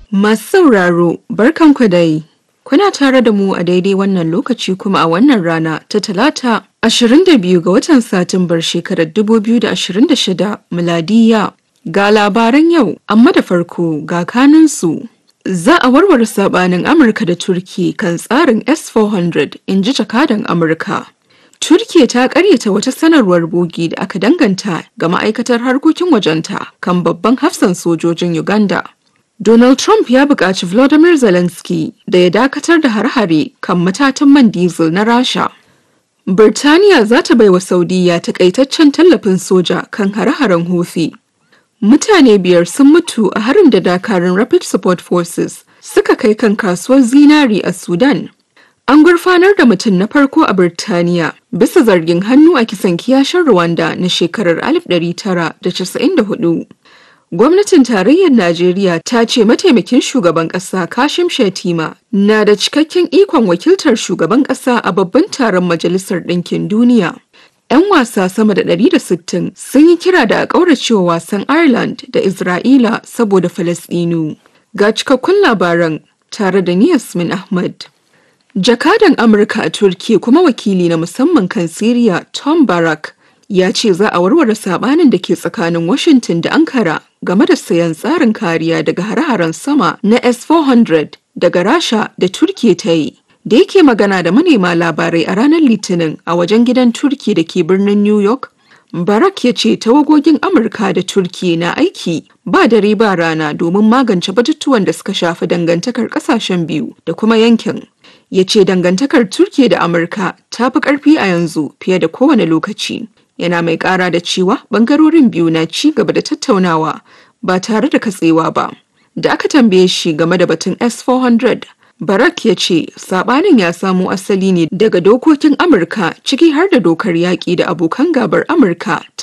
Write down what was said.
Masu sauraro, barkanku dai. Kuna tare da mu a daidai wannan lokaci kuma a wannan rana ta talata 22 ga watan Satumbar shekarar 2026 miladiya. Ga labaran yau, amma da farko ga kanunsu. Za a warware sabanin Amurka da Turki kan tsarin S-400 in ji jakadan Amurka. Turkiya ta karyata wata sanarwar bogi da aka danganta ga ma'aikatar harkokin wajenta kan babban hafsan sojojin Uganda. Donald Trump ya buƙaci Volodymyr Zelensky da ya dakatar da har-hare kan matatan man diesel na Rasha. Birtaniya za ta baiwa Saudiya takaitaccen tallafin soja kan hare-haren Houthi. Mutane biyar sun mutu a harin da dakarun Rapid Support Forces suka kai kan kasuwar zinari a Sudan. An gurfanar da mutum na farko a Birtaniya bisa zargin hannu a kisan kiyashin Rwanda na shekarar 1994. Gwamnatin tarayyar Najeriya ta ce mataimakin shugaban ƙasa Kashim Shettima na da cikakken ikon wakiltar shugaban ƙasa a babban taron Majalisar Ɗinkin Duniya. 'Yan wasa sama da 160 sun yi kira da a ƙauracewa wasan Ireland da Isra'ila saboda Falasɗinu. Ga cikakkun labaran tare da ni Yasmin Ahmad. Jakadan Amurka a Turkiya kuma wakili na musamman kan Siriya Tom Barak ya ce za a warware sabanin da ke tsakanin Washington da Ankara game da sayan tsarin kariya daga hare-haren sama na S-400 daga Rasha da Turkiya ta yi. Da yake magana da manema labarai a ranar Litinin a wajen gidan Turki da ke birnin New York, Barak ya ce tawagogin Amurka da Turkiya na aiki ba dare ba rana domin magance batutuwan da suka shafi dangantakar kasashen biyu da kuma yankin. Ya ce dangantakar Turkiya da Amurka ta fi ƙarfi a yanzu fiye da kowane lokaci. yana mai kara da cewa bangarorin biyu na ci gaba da tattaunawa ba tare da katsewa ba da aka tambaye shi game da batun s400 barak ya ce sabanin ya samo asali ne daga dokokin amurka ciki har da dokar yaƙi da abokan gabar amurka